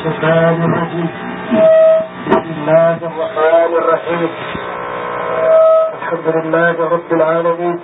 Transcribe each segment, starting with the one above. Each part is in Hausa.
الشيطان الرجيم بسم الله الرحمن الرحيم الحمد لله رب العالمين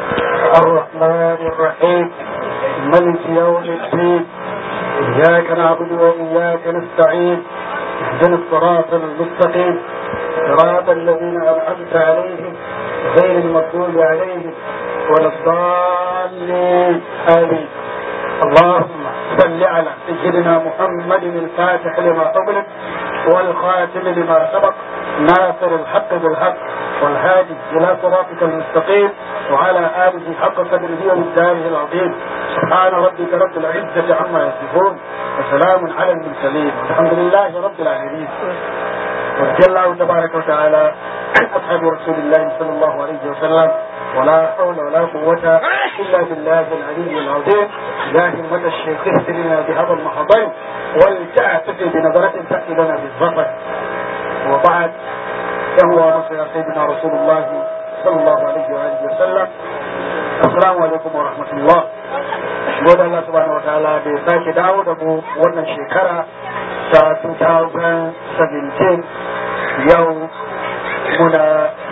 الرحمن الرحيم ملك يوم الدين إياك نعبد وإياك نستعين اهدنا الصراط المستقيم صراط الذين أنعمت عليهم غير المغضوب عليهم ولا الضالين آمين اللهم صل على سيدنا محمد الفاتح لما أغلق والخاتم لما سبق ناصر الحق بالحق والهادي إلى صراطك المستقيم وعلى آله حق قدره ومقداره العظيم سبحان ربك رب العزة عما يصفون وسلام على المرسلين والحمد لله رب العالمين ورضي الله تبارك وتعالى عن أصحاب رسول الله صلى الله عليه وسلم ولا حول ولا قوة إلا بالله العلي العظيم يا همة الشيخ اهدنا بهذا المحضر ولتعتفي بنظرة تأتي لنا بالظفر وبعد فهو نصر سيدنا رسول الله صلى الله عليه وآله وسلم السلام عليكم ورحمة الله gode Allah subhanahu wataala da ya sake dawo da mu wannan shekara ta 2017 yau muna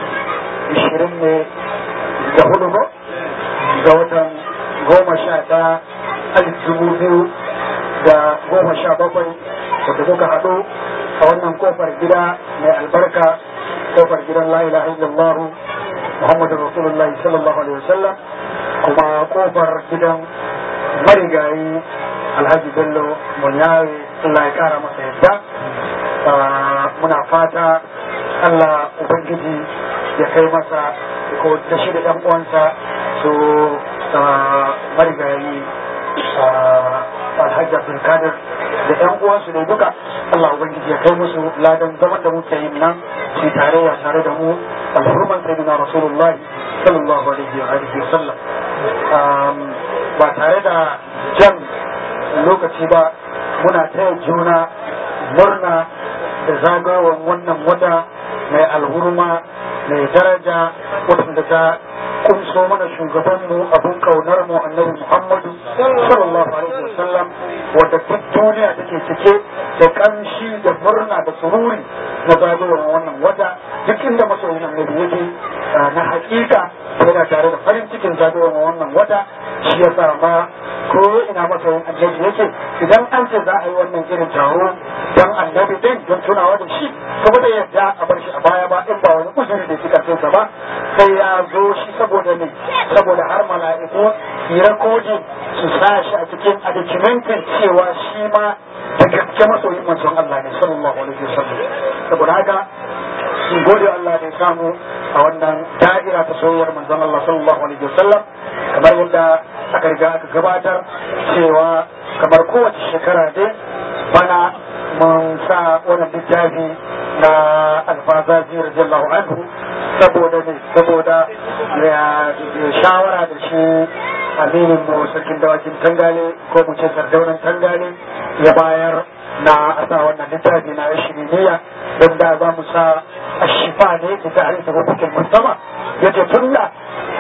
20 ne da hudu ko ga watan goma sha ta alif dubu biyu da goma sha bakwai wadda muka haɗu a wannan kofar gida mai albarka kofar gidan la ilaha illallah muhammadu rasulullahi sallallahu alaihi wasallam kuma kofar gidan marigayi alhaji bello munyawe Allah ya kara masa yadda muna fata Allah ubangiji ya kai masa ko ta shi da uwansa su marigayi alhaji abdulkadir da yan uwansu ne duka Allah ubangiji ya kai musu ladan zaman da muke yin nan su tarayya tare da mu alhurman sayyidina rasulullah sallallahu alaihi wa alihi wa sallam ba tare da jan lokaci ba muna taya juna murna da zagayowar wannan wata mai alhurma mai daraja wadanda ta kunso mana shugabanmu abun kaunar mu annabi Muhammadu sallallahu alaihi wasallam wadda duk duniya take cike da kamshi da murna da sururi na zagayowar wannan wata duk inda masoyin annabi yake na hakika yana tare da farin cikin zagayowar wannan wata shi ya sa ma ko ina masoyin annabi yake idan an ce za a yi wannan irin taro dan annabi din don tunawa da shi saboda yadda a bar shi a baya ba in ba wani uzuri da suka cinsa ba sai ya zo shi saboda ne saboda har mala'iku yi rakodin su sa shi a cikin a documentin cewa shi ma da gaske masoyin manzon Allah ne sallallahu alaihi wasallam saboda haka in gode Allah da ya samu a wannan da'ira ta soyayyar manzon Allah sallallahu alaihi wasallam kamar yadda aka riga aka gabatar cewa kamar kowace shekara dai bana mun sa wannan littafi na alfazazi radiyallahu anhu saboda ne saboda ya shawara da shi aminin mu sarkin dawakin tangale ko mu ce sardaunan tangale ya bayar na asa wannan littafi na shiriniya don da za mu sa ashifa ne da ta halitta hukukin musamman ya ce tun da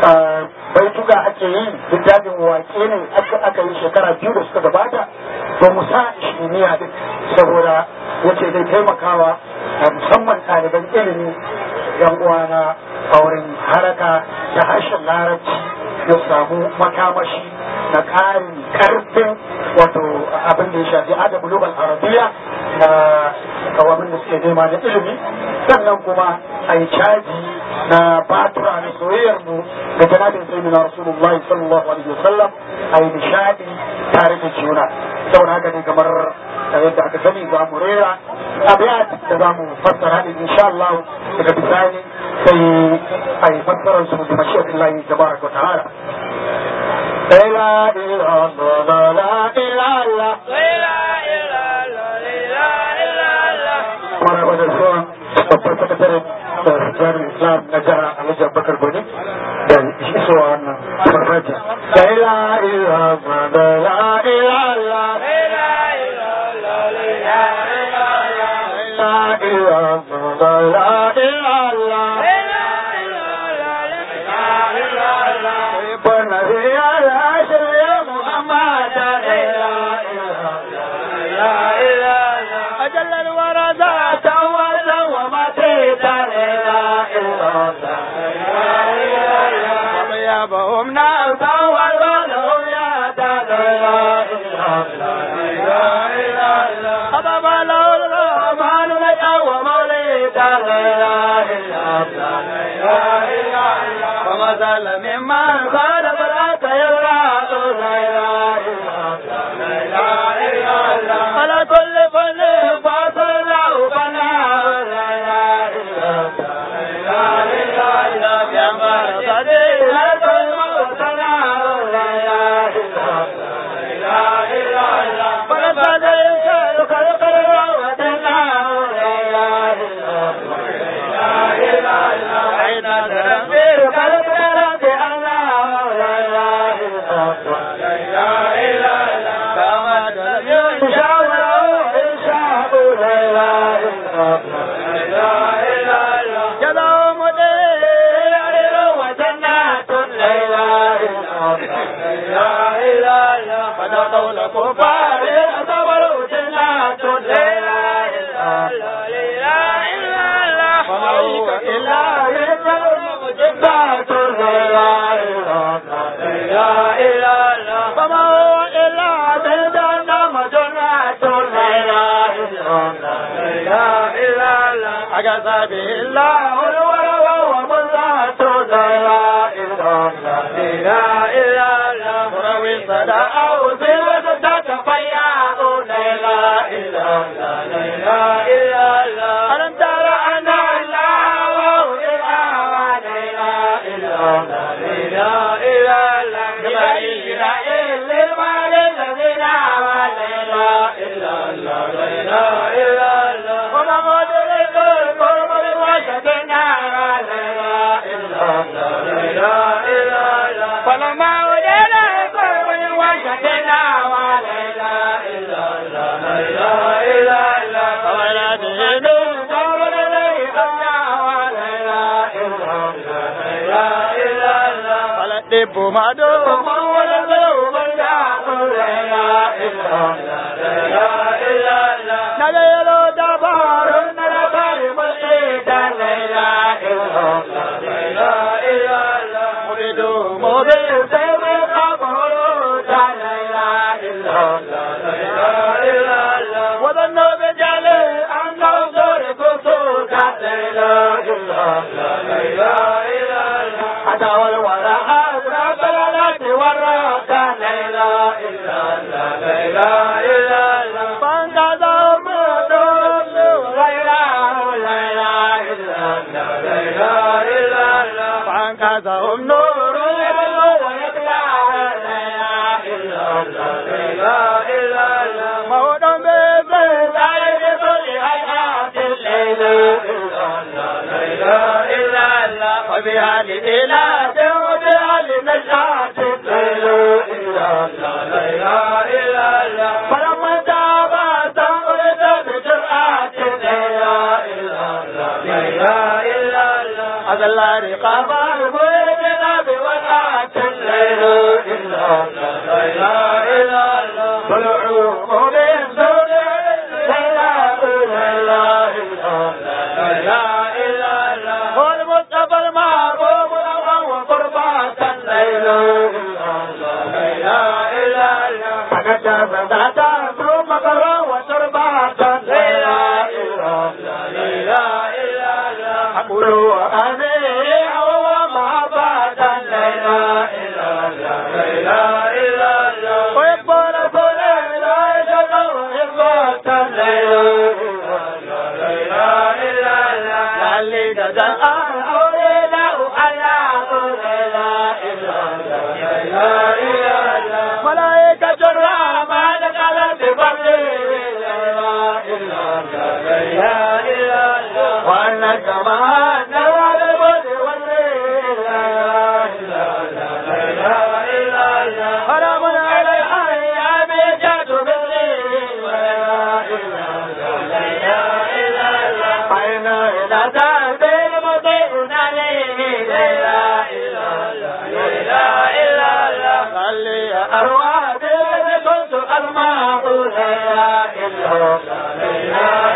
baituka ake yi littafin wake ne aka yi shekara biyu da suka gabata ba mu sa shiriniya din saboda wace zai taimakawa musamman ɗaliban ilimi yan uwana a wurin haraka da harshen larabci ya samu makamashi na ƙarin ƙarfin wato abin da ya shafi adabu lugal arabiya na kawamin da suke nema na ilimi sannan kuma a yi caji na batura na soyayyar mu da janabin sayyidina rasulullah sallallahu alaihi wasallam a yi nishadi tare da juna saboda haka ne kamar yadda aka sani za mu rera abiyat da za mu fassara ne insha Allah daga bisani sai a yi fassarar su da mashiyatin lahi tabaraka wa ta'ala لا إله إلا الله لا إله إلا Mara wajen zuwa babban sakataren jami'in Islam na jihar Alhaji Abubakar Goni da isowa wannan farfajiya. La ilaha illallah la ilaha illallah la ilaha illallah la ilaha وجل الورى ذات ولا وما تدار لا إله وطيبهم ناسا والبلهم يا دار لا إله خطب له الرحمن لك ومولد لا إله وما زال ممن خالف الأرض يرى لا إله على كل فن فاصل له فنا لا إله يا مرتدي لا تلم وسنا لا إله فلقد يشاء خلق الروتنا لا إله عيد التنبير خلق رب الله لا إله كما لم ينشأ وله إنشاء لا إله جزاء مدير وجنات لا إله فتقول كفار صبروا جنات لا إله إلا الله إلا جنات لا إله فما هو إلا جهنم جنات لا إله أجاز به الله الورى ومزات لا إله إلا مروي صدى أو زيادة تفيا لا إله إلا ألم ترى أن الله إله لا إله إلا بغير إلا المال الذين لا إله إلا وما مدرك القرب وشدنا لا إله إلا فلما وجد القرب وشدنا لا إله إلا فولده نور الذي خلنا لا إله فلدب مدوم ولده من لا إله نبيل دبار نبار مشيد لا إله مبيد مبيد سيد قبر لا إله وظنوا بجل أنه صرف سوء لا إله حتى والورى أسرى بلالات وراك لا إله إلا الله فانقذوا مدوم غير لا إله إلا الله فانقذهم نور يبلغ ويطلع لا إله إلا الله موت بذل عين كل حياة الليل لا إله إلا الله وبها لإله وبها لنشاط الليل لا إله إلا الله فلما تاب تمرد بجرأة لا إله إلا الله أذل رقاب المؤمن بوقعة الليل لا إله إلا الله طلعوا من دون لا إله إلا الله هو المصطفى المعروف له وقربات الليل لا إله إلا الله فقد بدأت ثم قرى وتربات لا إله إلا الله أقول وأني هو محبة لا إله إلا الله ويقبل كل لا يشهد ويقبل لا إله إلا الله لعلي تدعى أولياء الله لا إله إلا الله ملائكة الرحمن قالت بفضل لا إله إلا الله وأنك ما نوال البدر والليل لا إله إلا الله حرام على الأيام جاد بالليل لا إله إلا الله أين إلى تعبير مطيعنا عليه لا إله إلا الله صلي أرواح كنت الماء لا إله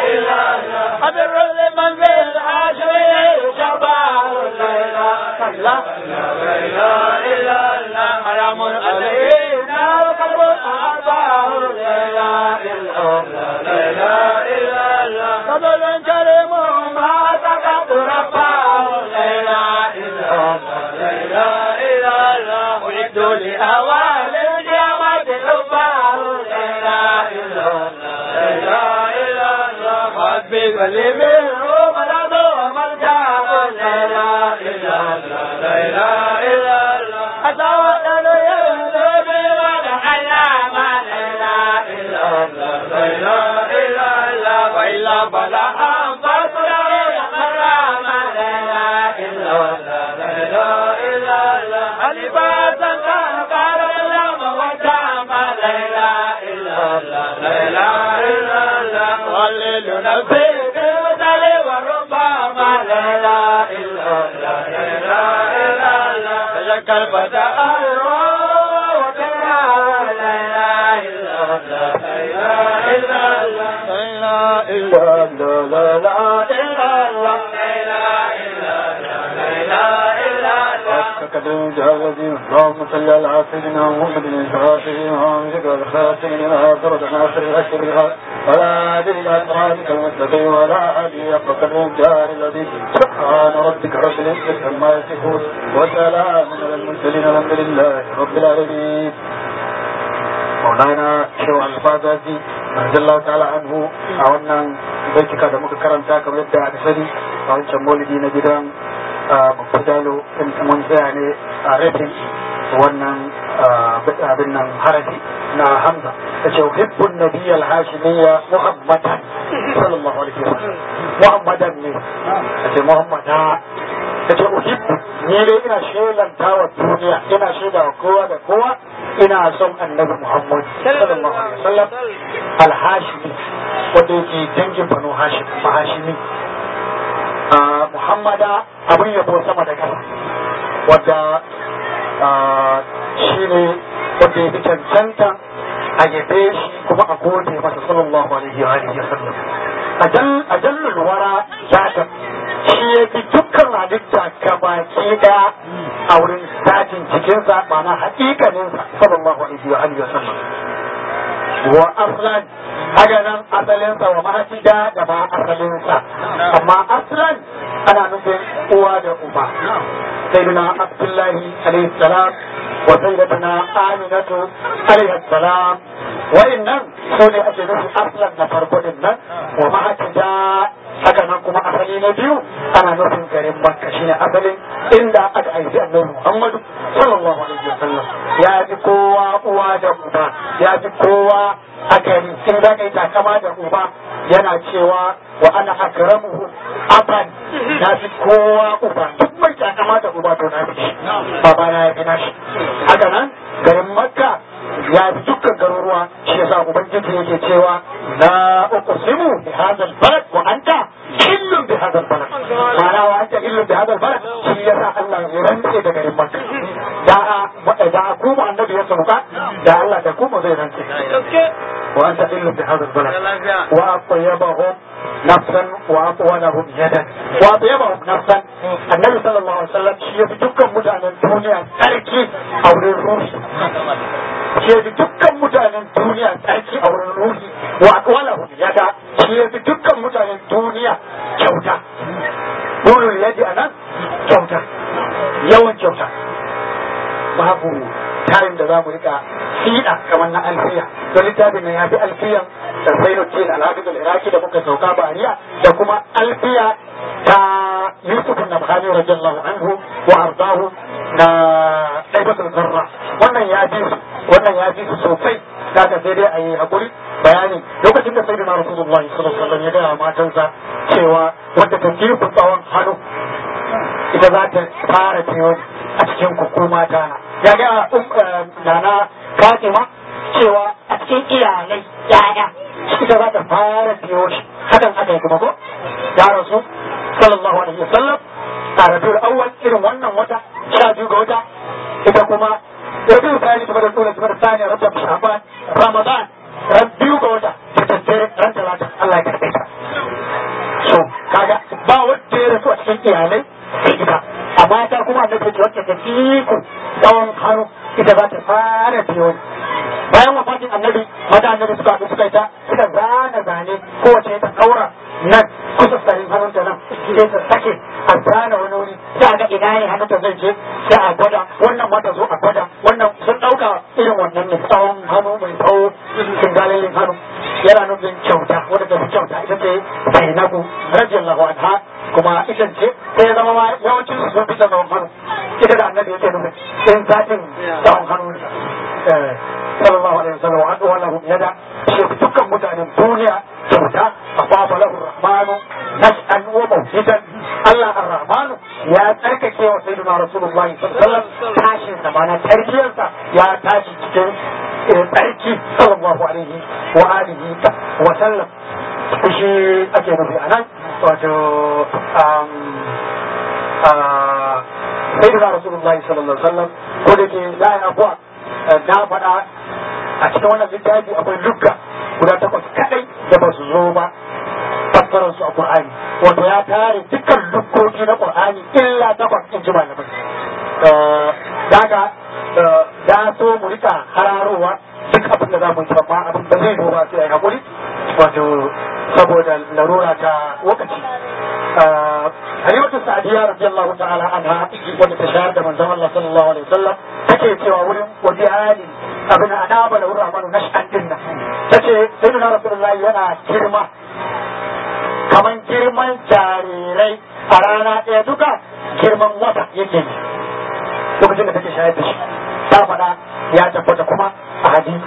الله لا إله إلا الله حرام علينا وقلب أعطاه لا إله إلا الله لا إله إلا الله فضل كريم ما تقد رفعه لا إله إلا الله لا إله إلا الله أعد لأوان الجامعة رفعه لا إله إلا الله لا إله إلا الله حبي قلبي الروم الأرض ومرجعه لا إله إلا الله لا إله إلا الله أتوكل يرزق ولا علام لا إله إلا الله لا إله إلا الله وإلا فلا أنفس لا حرام لا إله إلا الله لا إله إلا الله ألباسا كان قال اللهم وجام لا إله إلا الله لا إله إلا الله ولل نفسي بالمثل وربما لا إله إلا الله لا إله إلا الله تذكر بدأ اللهم صل على سيدنا محمد الفاتح وعاملك والخاتم لما فرد ناصر الاشهر بالحق ولا ادري الى صراطك المستقيم ولا ادري حق الجار الذي سبحان ربك رب العزه عما يصفون وسلام على المرسلين الحمد لله رب العالمين مولانا شو الفازازي رضي الله تعالى عنه a wannan baitika da muka karanta kamar yadda aka sani a wancan maulidi na gidan mafudalo in mun tsaya ne a rafin wannan abin nan harafi na hamza ta ce hibbun nabiyyal hashimiyya muhammadan sallallahu alaihi wasallam muhammadan ne ta ce muhammada ta ce uhibbu ni dai ina shelanta wa duniya ina shaida wa kowa da kowa ina son annabi muhammad sallallahu alaihi wasallam alhashimi wanda yake dangin banu hashim mahashimi muhammada abin yabo sama da kasa wadda shi ne wanda ya fi cancanta a yabe shi kuma a gode masa sallallahu alaihi wa alihi wasallam a jallul wara zata shi ya fi dukkan halitta gabaki daya a wurin zatin jikinsa ma'ana haƙiƙaninsa sallallahu alaihi wa alihi wasallam wa aslan haka nan asalinsa wa mahajida da ba asalinsa amma aslan ana nufin uwa da uba sayyidina abdullahi alaihi salam wa sayyidatuna aminatu alaihi salam wa'annan su ne ake nufi aslan na farko din nan wa mahajida haka nan kuma asali na biyu ana nufin garin makka shine asalin inda aka aiki annabi muhammadu sallallahu alaihi wasallam ya fi kowa uwa da uba ya fi kowa a gari in za ka yi takama da uba yana cewa wa ana akramuhu aban na fi kowa uba duk mai takama da uba to na fi shi baba na ya fi nashi haka nan garin makka ya fi dukkan garuruwa shi yasa ubangiji yake cewa la uqsimu bi hadha al-balad wa anta illun bi hadha al-balad ma'ana wa anta illun bi hadha al-balad shi yasa Allah ya rantse da garin makka da a da a kuma annabi ya sauka da Allah da kuma zai rantse wa anta illun bi hadha al-balad wa atyabahum nafsan wa atwalahum yadan wa atyabahum nafsan annabi sallallahu alaihi wasallam shi ya fi dukkan mutanen duniya sarki a wurin ruhi shi ya fi dukkan mutanen duniya tsarki a wurin ruhi wa akwalahu yada shi ya fi dukkan mutanen duniya kyauta burin yaji a nan kyauta yawan kyauta babu tayin da za mu rika fiɗa kamar na alfiya don littafin nan ya fi alfiyan da zainuddin alhafiz al-iraki da muka sauka bariya da kuma alfiya ta yusuf na bukhari radiyallahu anhu wa ardahu na ɗaibatul zarra wannan ya fi su wannan ya fi su sosai daga sai dai a yi hakuri bayani lokacin da sai da rasulullahi sallallahu alaihi wasallam ya gaya matansa cewa wadda ta kirku tsawon hannu ita za ta fara ciwo a cikin kuku mata na ya ga nana fatima cewa a cikin iyalai yaya ita za ta fara ciwo shi hakan aka yi kuma ko ya rasu sallallahu alaihi wasallam a rabiul awwal irin wannan wata sha biyu ga wata ita kuma rabiul thani kuma da tsura kuma da thani rajab shaban ramadan ran biyu ga wata ta tattare ran talata Allah ya karbe ta so kaga ba wanda ya rasu a cikin iyalai sai ita amma ta kuma annabi wata ce wacce ta fiku tsawon hannu ita za ta fara biyo bayan wafatin annabi mata annabi suka haɗu suka yi ta suka zana zane kowace ta ɗaura nan kusa sarin hannunta nan sai ta sake a zana wani wuri sai a ga ina ne hannunta zai je sai a gwada wannan mata zo a gwada wannan sun ɗauka irin wannan ne tsawon hannu mai tsawo kingalilin hannu yana nufin kyauta wadda ta fi kyauta ita ce zainabu radiyallahu anha kuma ita ce sai ya zama ma yawancin su sun fi tsawon hannu ita da annabi yake nufin in zatin tsawon hannu sallallahu alaihi wasallam wa adwa lahu yada shi dukkan mutanen duniya kyauta afafa lahu rahmanu nas'an wa mawhidan Allah ar-rahmanu ya tsarkake wa sayyidina rasulullah sallallahu alaihi wasallam tashin sa mana tarbiyarsa ya tashi cikin tsarki sallallahu alaihi wa alihi wa sallam shi ake nufi anan wato sayyidina rasulullah sallallahu alaihi wasallam ko da ke la ya abuwa na faɗa a cikin wannan littafi akwai lugga guda takwas kadai da ba su zo ba fassarar su a Qur'ani wato ya tare dukkan luggogi na Qur'ani illa takwas in ji malamai daga da so mu rika hararowa duk abin da za mu yi amma abin da zai ba sai a hakuri wato saboda larura ta lokaci Halimatu Sa'diya radiyallahu ta'ala anha wanda ta shahar da manzon Allah sallallahu alaihi wasallam take cewa wurin wadi ali abin ana ba da wurin amanu nash'an din nan tace sayyidina rasulullahi yana girma kaman girman jarirai a rana ɗaya duka girman wata yake ne lokacin da take shayar da shi ta faɗa ya tabbata kuma a hadisi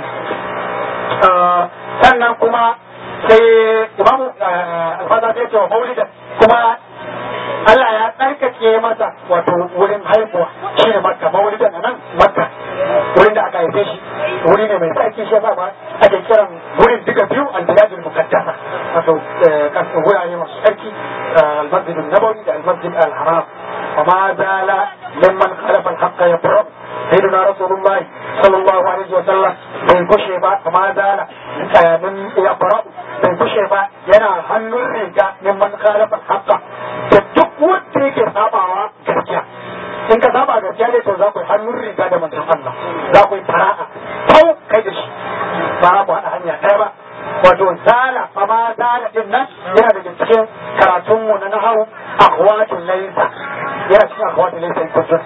sannan kuma sai imamu alfada ta ce wa maulidan kuma Allah ya tsarkake masa wato wurin haihuwa shi ne makka maulidan a nan makka wurin da aka haife shi wuri ne mai tsarki shi yasa ma ake kiran wurin duka biyu al-biladul muqaddasa wato kasan wurare masu tsarki al-masjid an-nabawi da al-masjid al-haram wa ma zala mimman khalafa al-haqqa yabra sayyidina rasulullah sallallahu alaihi wa sallam bai kushe ba ma zala min yabra bai kushe ba yana hannun riga mimman khalafa al-haqqa da duk wanda yake sabawa gaskiya in ka saba gaskiya ne to za ku yi hannun riga da manzon Allah za ku yi fara'a kau kai da shi ba ku haɗa hanya ɗaya ba wato zala fa ma zala din nan yana daga cikin karatunmu na nahawu akhwatul laysa yana cikin akhwatul laysa in kuntum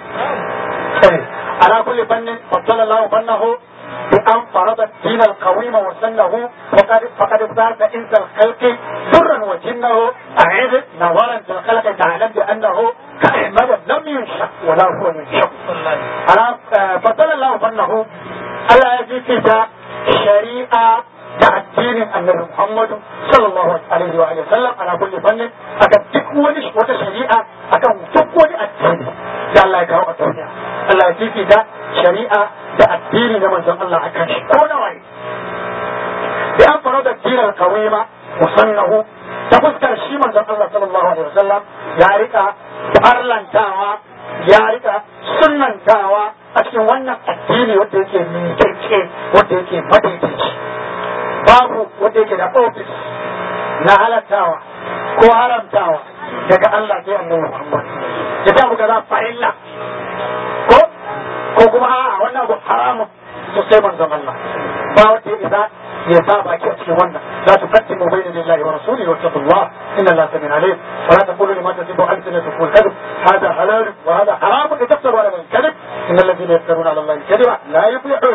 ala kulli fannin faddala Allah fannahu بأن فرض الدين القويم وسنه فقد فقد زاد إنس الخلق سرا وجنه أعيد نظرا في الخلق تعلم بأنه كأحمد لم ينشأ ولا هو ينشأ أنا فضل الله فنه ألا يجي شريعة da addinin annabi Muhammadu sallallahu alaihi wa alihi sallam ana kulli fannin akan duk wani wata shari'a akan duk wani addini da Allah ya kawo a duniya Allah ya fifita shari'a da addini na manzon Allah akan shi ko nawa ne da an fara da dinar kawima musannahu ta fuskar shi manzon Allah sallallahu alaihi wa sallam ya rika farlantawa ya rika sunnantawa a cikin wannan addini wanda yake miƙaƙƙe wanda yake madaidaici babu wanda yake da ofis na halattawa ko haramtawa daga Allah sai annabi Muhammad ya ta buga za farilla ko ko kuma a wannan abu haramun to sai manzon Allah ba wanda isa ya sa baki a cikin wannan la tuqaddimu bayna lillahi wa rasulihi wa taqullah inna allaha samiun alim wa la taqulu lima tasifu alsinatukum al-kadhib hadha halal wa hadha haram litaftaru ala allahi al-kadhib inna alladhina yaftaruna ala allahi al-kadhiba la yuflihun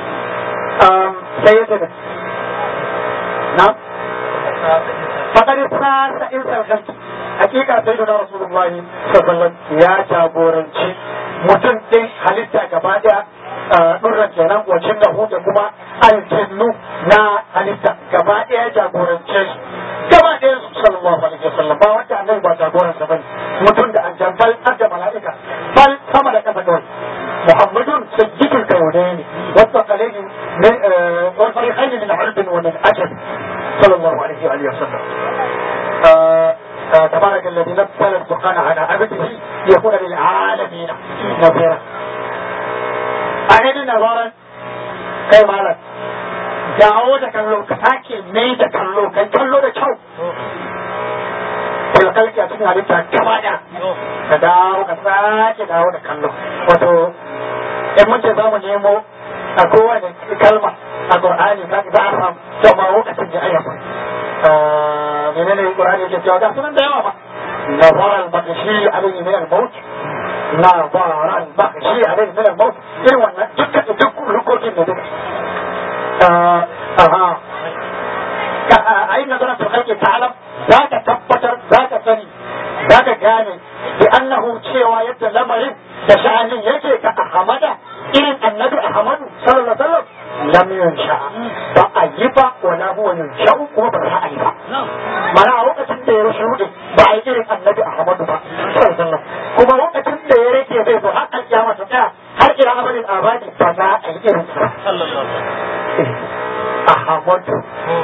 سيدنا نعم فقد ساس إنسى الخلق حقيقة سيدنا رسول الله صلى الله عليه وسلم يا جابورنشي mutum ɗin halitta gaba ɗaya ɗurran kenan wacin da da kuma aljannu na halitta gaba ɗaya jagorance su gaba ɗaya su sallallahu alaihi wasallam ba wanda annabi ba jagoransa bane mutum da aljan bal har da mala'ika bal sama da kafa kawai muhammadun sayyidul kawdaini والثقلين من آه والفريقين من عرب ومن أجل صلى الله عليه وآله وسلم آه آه تبارك الذي نزل الفرقان على عبده ليكون للعالمين نذيرا أعيد نظرا كي مالك dawo da kallo ka sake mai da kallo kai kallo da kyau fil kalki a cikin halitta gaba da ka dawo ka sake dawo da kallo wato in mun ce za mu nemo a kowane kalma a Qur'ani ka za a samu to ma lokacin da ayyuka menene Qur'ani yake cewa ga sunan da yawa ba نظر البقشي عليه من الموت نظر البقشي عليه من الموت irin wannan dukkan duk rukokin da duka aha ka ai nazarin to kake ta'alam za ka tabbatar za ka sani za ka gane bi annahu cewa yadda lamarin da sha'anin yake ka ahmada irin annabi ahmadu sallallahu alaihi wasallam lam yunsha ba a yi ba wala huwa yunsha kuma ba za a yi ba mana a lokacin da ya rushe ba a yi irin annabi ahmadu ba sallallahu alaihi wasallam kuma lokacin da ya rage zai zo har alkiyama ta tsaya har ila amalin abadi ba za a yi irin sa ahmadu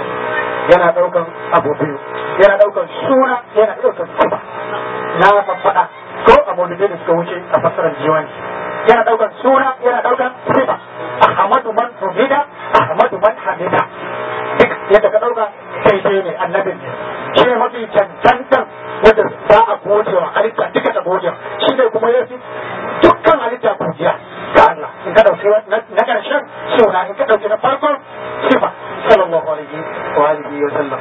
yana daukan abu biyu yana daukan suna yana daukan kuma na faɗa ko a maulidai da suka wuce a fassarar jiwani yana daukan suna yana daukan sifa ahmadu man humida ahmadu man hamida duk yadda ka dauka kai dai ne annabin ne shi ne mafi cancantan wanda za a gode wa halitta duka ta gode shi ne kuma yafi dukkan halitta godiya ga Allah in ka dauki na karshen suna in ka dauki na farkon sifa sallallahu alaihi wa alihi wa sallam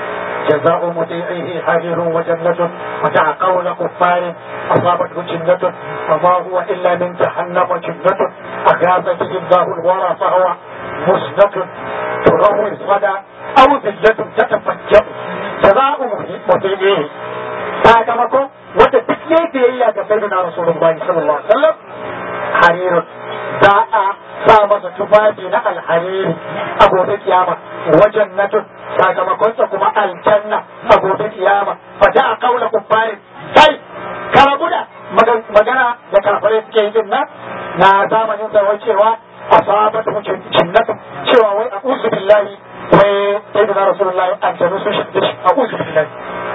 جزاء مطيعه حرير وجنة ودع قول كفار أصابته جنة وما هو إلا من جهنم جنة أغاث به الله الورى فهو مسنة تروي الصدى أو ذلة تتفجأ جزاء مطيعه sakamakon wanda duk ya yi biyayya ga sayyidina rasulullahi sallallahu alaihi wasallam harirun za a sa masa tufafi na alhariri a gobe kiyama wajen natun sakamakonsa kuma aljanna a gobe kiyama fa da a kaula kubbarin kai karabu da magana da kafirai suke yi din nan na zamanin sa wai cewa asabat mu jinnatu cewa wai a uzu billahi wai sayyidina rasulullahi aljanu sun shi a uzu billahi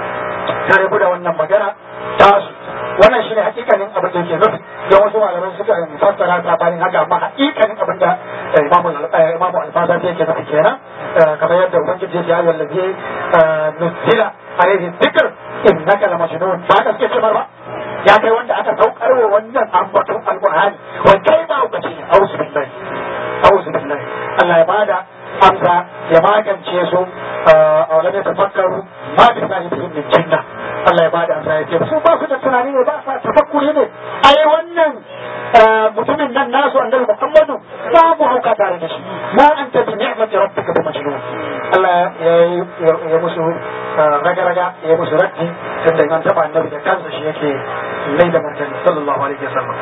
tare da wannan magana tasu wannan shine hakikanin abin da yake nufi don wasu malamai suka fassara sabanin haka amma hakikanin abin da imamu imamu alfaza yake nufi kenan kamar yadda ubangiji ya ce ayyuhal ladhi nuzila alayhi dhikr innaka la majnun ba ka suke cewa ba ya kai wanda aka saukar wa wannan ambaton alqur'ani wa kai ba ku ce auzu billahi auzu billahi Allah ya bada amsa ya magance su a wani ya tafakkaru ma bi sahibihim min jinna Allah ya bada amsa ya ce su ba su da tunani ne ba sa tafakkuri ne ai wannan mutumin nan nasu annabi Muhammadu babu hauka tare da shi ma anta bi ni'mati rabbika bi majnun Allah ya musu raga raga ya musu raddi tunda an taba annabi da kansa shi yake mai da martani sallallahu alaihi wasallam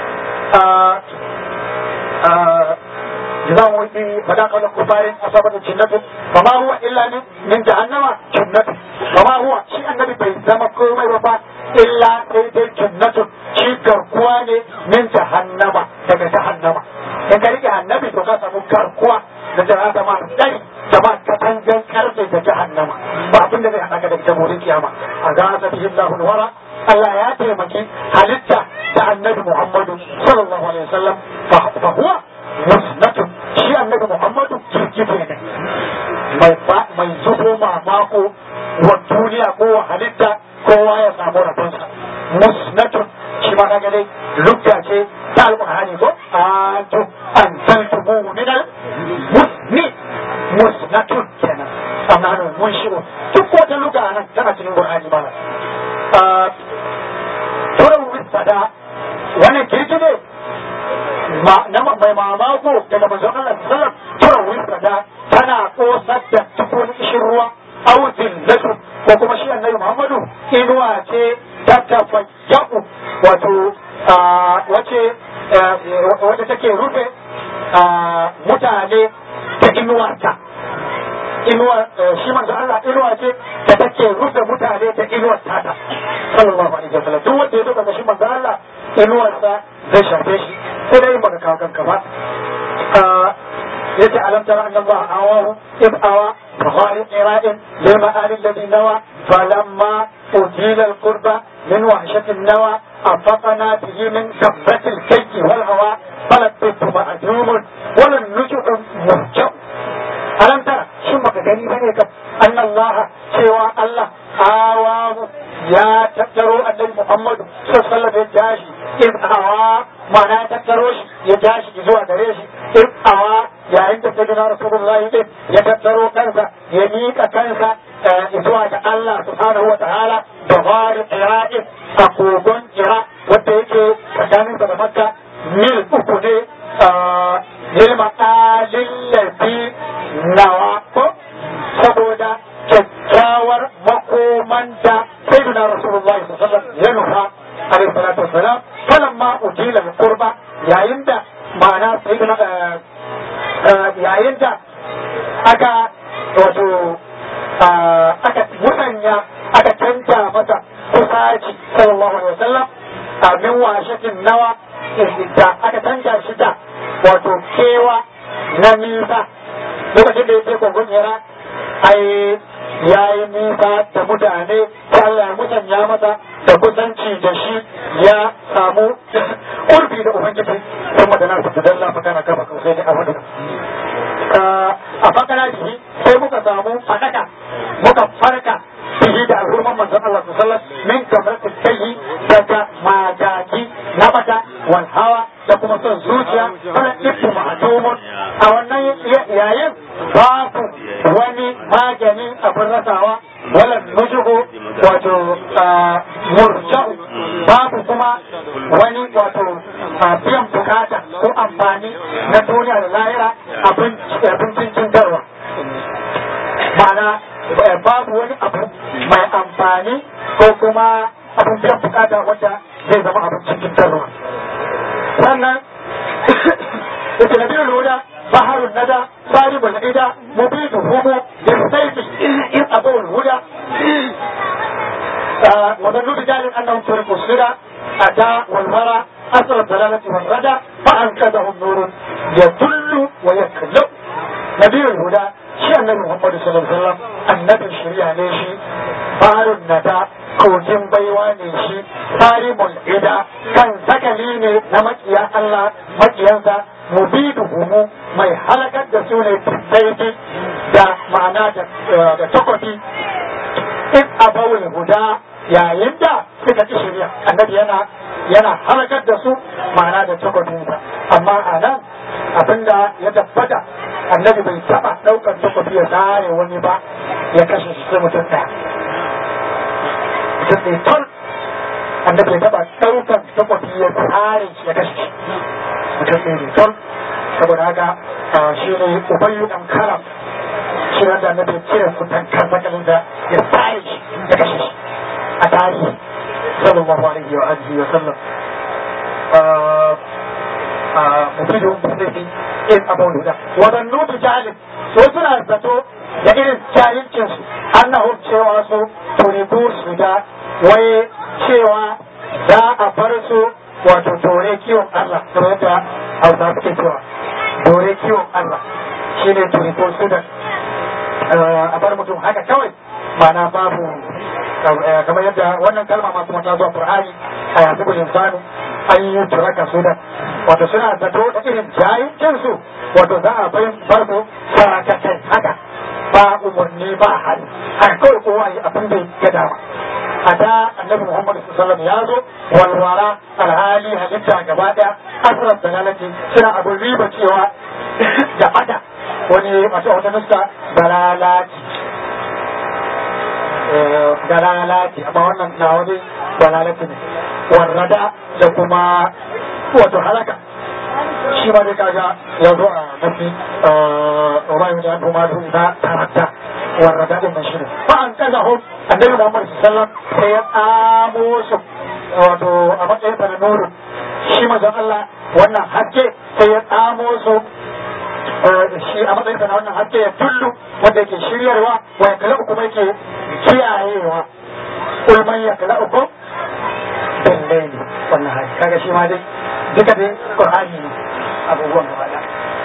جزاء ويدي فذاق الكفار أصابت الجنة فما هو إلا من, من جهنم جنة فما هو شيء النبي بيزم كومي وفا إلا سيدي جنة شيء كركواني من جهنم daga jahannama in ka rike annabi to ka samu garkuwa da jahannama dai jama'a katangan karfe da jahannama ba abin da zai haɗa ka da ita wurin kiyama a ga ta bihin lahul wara Allah ya taimaki halitta da annabi Muhammadu sallallahu alaihi wasallam fa huwa musnatun shi annabi Muhammadu jirgite ne mai mai zubo mamako wa duniya ko wa halitta kowa ya samu rabonsa musnatun shi ma kaga dai lukka ce ta alƙur'ani ko antum anzaltumu min al musni musnatun kenan amma nan mun shigo duk wata lugha nan tana cikin qur'ani ba turan wisada wannan kirkire na mai mamako daga manzon Allah sallam turan wisada tana kosar da tukun ishin ruwa au zillatu ko kuma shi annabi Muhammadu inuwa ce ta tafayyaku wato wace wacce take rufe mutane ta inuwarta inuwa shi manzo Allah inuwa ce da take rufe mutane da inuwar tata sallallahu alaihi wasallam duk wanda ya zo daga shi manzo Allah inuwarsa zai shafe shi sai dai baka kawo kanka ba yace alam tara anna Allah awahu id awa فقال قراء لمآل الذي نوى فلما أجيل القربى من وحشة النوى أنفقنا به من كبة الكيك والهوى فلبثت مأجوم ولم نجع مرجع ألم ترى شو بك gani bane ka anna Allah cewa Allah awamu ya tattaro annabi Muhammadu sallallahu alaihi ya jashi in awa ma'ana ya tattaro shi ya jashi zuwa gare shi in awa yayin da sayyidina rasulullahi din ya tattaro kansa ya miƙa kansa zuwa ga Allah subhanahu wa ta'ala da fari ira'in a kogon ira wanda yake tsakanin da makka mil uku ne lil ma'alin lafi nawa ko saboda kyakkyawar makomanta sayyidina rasulullahi sallallahu alaihi wasallam ya nufa alaihi salatu wassalam falamma ujila qurba yayin da ma'ana sayyidina yayin da aka wato aka musanya aka canja masa kusaci sallallahu alaihi wasallam a min washatin nawa da aka canja shi da wato kewa na nisa lokacin da ya ce kogon yara ai ya yi nisa da mutane ta Allah ya musanya masa da kusanci da shi ya samu kurfi da ubangiji kuma da nasu da dalla fa kana kafa kausai da abu a fakana shi sai muka samu fadaka muka farka bihi da alhurman manzon Allah sallallahu alaihi wasallam min kamratin sayyi daga magagi na bata wal hawa da kuma son zuciya wala ibtu ma'dumun a wannan yayin babu wani magani abin rasawa wala nujuhu wato murja'u babu kuma wani wato biyan bukata ko amfani na duniya da lahira abincin cintarwa ma'ana babu wani abu mai amfani ko kuma abin biyan bukata wanda zai zama abincin cintarwa sannan ita na biyu lura بحر الندى صارب العدا مبيد همو بالسيف إن أبو الهدى وظنوا رجال أنهم تركوا السرى أتى والورى أثر الضلالة والردى فأنقذهم نور يدل ويكلب نبي الهدى شيء النبي محمد صلى الله عليه وسلم النبي الشريعة ليشي بحر الندى kogin baiwa ne shi tarimul ida kan sakali ne na makiya Allah makiyansa mubidu humu mai halakar da su ne daidai da ma'ana da takobi in abawul huda yayin da suka ci shirya annabi yana yana halakar da su ma'ana da takobinsa amma a nan abinda ya tabbata annabi bai taba daukar takobi ya zare wani ba ya kashe shi sai mutum ɗaya mutum ne tol annabi ya taba daukar takobi ya tsare shi ya kashe shi mutum ne tol saboda haka shi ne ubayyu dan karam shi wanda annabi ya cire kutan karbakalin da ya tsare shi ya kashe shi a tarihi sallallahu alaihi wa alihi wa sallam mufidun bisirri in abun da wadannu bi jahilin so suna zato da irin jahilcinsu annahum cewa su turibu su da waye cewa za a bar su wato dore kiwon Allah kamar yadda hausa suke cewa dore kiwon Allah shine turibu su da a bar mutum haka kawai mana babu kamar yadda wannan kalma masu mata zuwa Qur'ani a yanzu gudun insanu an yi turaka su da wato suna zato da irin jayincin su wato za a bai bar su sarakatai haka ba umarni ba hali haka kawai kowa yi abin da ya dama a da annabi Muhammad sallallahu ya zo walwara alhali halitta gaba daya asirar da lalace suna abin riba cewa da bada wani masu wata nuska dalalati dalalati amma wannan na wani dalalati ne warrada da kuma wato halaka shi ma dai kaga ya zo a nafi Ubayu da Abu Madu da taratta warrada din nan shine fa an kaza hu annabi Muhammad sallallahu sai ya tsamo su wato a matsayin sa na nuru shi mazan Allah wannan hakke sai ya tsamo su shi a matsayin na wannan hakke ya tullu wanda yake shiryarwa wa ya kala kuma yake kiyayewa ulman ya kala uku dallai ne wannan hali kaga shi ma dai duka dai qur'ani ne abubuwan gaba